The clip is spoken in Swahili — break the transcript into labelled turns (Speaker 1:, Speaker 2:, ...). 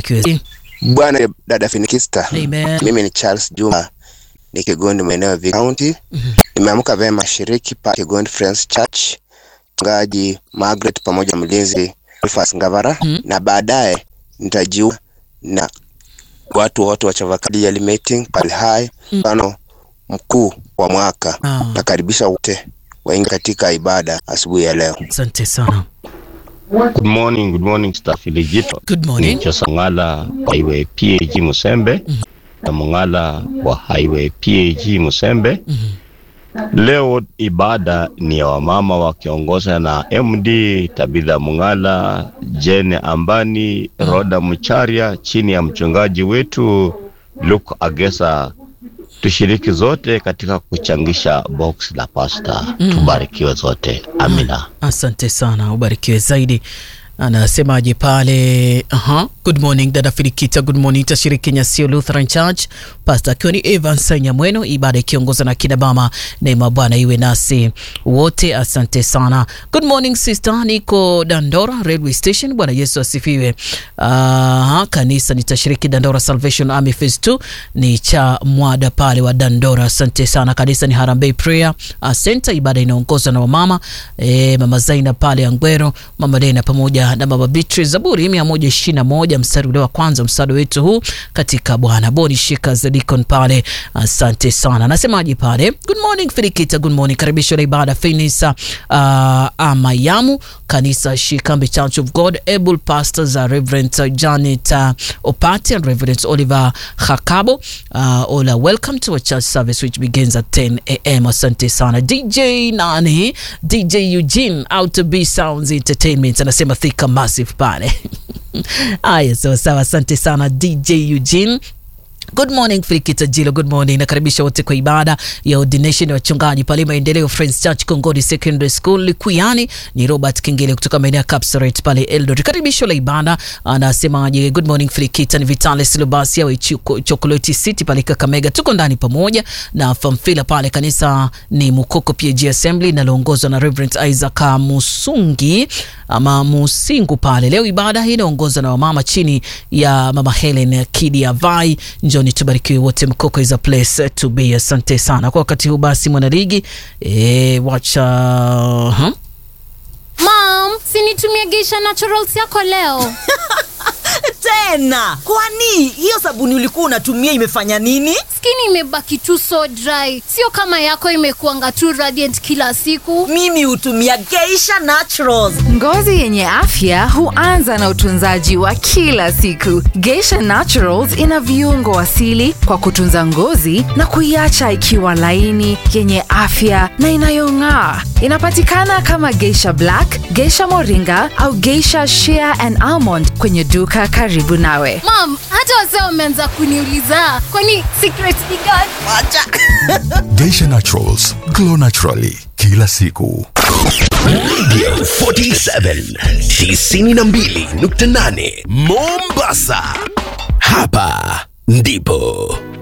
Speaker 1: ubarikiwe.
Speaker 2: Bwana dada Finikista.
Speaker 1: Amen.
Speaker 2: Mimi ni Charles Juma ni Kigondi maeneo ya Vic County. Nimeamka vema shiriki pa Kigondi Friends Church, mchungaji Margaret pamoja na mlinzi Rufus Ngavara na baadaye nitajiunga na watu wote wa Chavakali Yearly Meeting pale hai mfano mkuu wa mwaka.
Speaker 1: Ah.
Speaker 2: Nakaribisha wote waingie katika ibada asubuhi ya leo.
Speaker 1: Asante sana.
Speaker 3: Good morning, good morning staff Iligito.
Speaker 1: Good morning.
Speaker 3: Ni Josa Ngala wa Highway PAG Musembe na Mungala wa Highway PAG Musembe. Leo ibada ni ya wamama wakiongozwa na MD Tabitha Mungala, Jene Ambani, Roda Mucharia chini ya mchungaji wetu Luke Agesa. Tushiriki zote katika kuchangisha box la pasta. Tubarikiwe zote. Amina.
Speaker 1: Asante sana, ubarikiwe zaidi. Anasemaje pale? Aha. Good morning dada Filikita, good morning. Tashiriki Nyasio Lutheran Church, Pastor akiwa ni Evans Nyamweno, ibada ikiongozwa na kina mama. Neema Bwana iwe nasi wote, asante sana. Good morning sister, niko Dandora Railway Station. Bwana Yesu asifiwe. Aha, kanisa nitashiriki Dandora Salvation Army Phase 2 ni cha mwada pale wa Dandora. Asante sana. Kanisa ni Harambee Prayer uh, Center. Ibada inaongozwa na wamama e, mama Zaina pale Angwero, mama Lena pamoja na mama Beatrice. Zaburi mia moja ishirini na moja mstari ule wa kwanza, msaada wetu huu katika Bwana. Boni shika Zedikon pale, asante sana. Nasemaje pale? Good morning Filikita, good morning. Karibisho la ibada Fenisa uh, Amayamu, kanisa Shikambi Church of God, able pastors uh, Reverend uh, Janet uh, Opati and Reverend Oliver Hakabo. Uh, Ola, welcome to a church service which begins at 10 a.m. Asante sana. DJ nani? DJ Eugene out to be sounds entertainment anasema thika massive pale. Aya, sawa sawa, asante sana DJ Eugene. Good morning Frikita Jilo, good morning. Nakaribisha wote kwa ibada ya ordination ya wachungaji pale Maendeleo Friends Church Kongoni Secondary School Likuyani. Ni Robert Kingele kutoka maeneo ya Kapsaret pale Eldoret. Karibisho la ibada anasemaje? Good morning Frikita, ni Vitalis Lubasia wa Ichuko- Chocolate City pale Kakamega. Tuko ndani pamoja na Famfila pale kanisa ni Mukoko PAG Assembly linaloongozwa na Reverend Isaac Musungi ama Musingu pale. Leo ibada hii inaongozwa na wamama chini ya Mama Helen Kidia Vai. Njoni tubarikiwe wote, Mkoko is a place to be. Asante sana kwa wakati huu. Basi mwanaligi e, wacha huh?
Speaker 4: Mom, sinitumie Geisha Naturals yako leo.
Speaker 5: tena kwani hiyo sabuni ulikuwa unatumia imefanya nini
Speaker 4: Skin imebaki tu so dry, sio kama yako imekuanga tu radiant kila siku.
Speaker 5: mimi hutumia geisha naturals
Speaker 6: Ngozi yenye afya huanza na utunzaji wa kila siku. Geisha Naturals ina viungo asili kwa kutunza ngozi na kuiacha ikiwa laini, yenye afya na inayong'aa. Inapatikana kama Geisha Black, Geisha Moringa au Geisha Shea and Almond kwenye duka karibu nawe.
Speaker 4: Mom, hata wazee wameanza kuniuliza kwani secret ni gani?
Speaker 7: Geisha Naturals, glow naturally kila siku.
Speaker 8: Radio 47 92.8 Mombasa. Hapa ndipo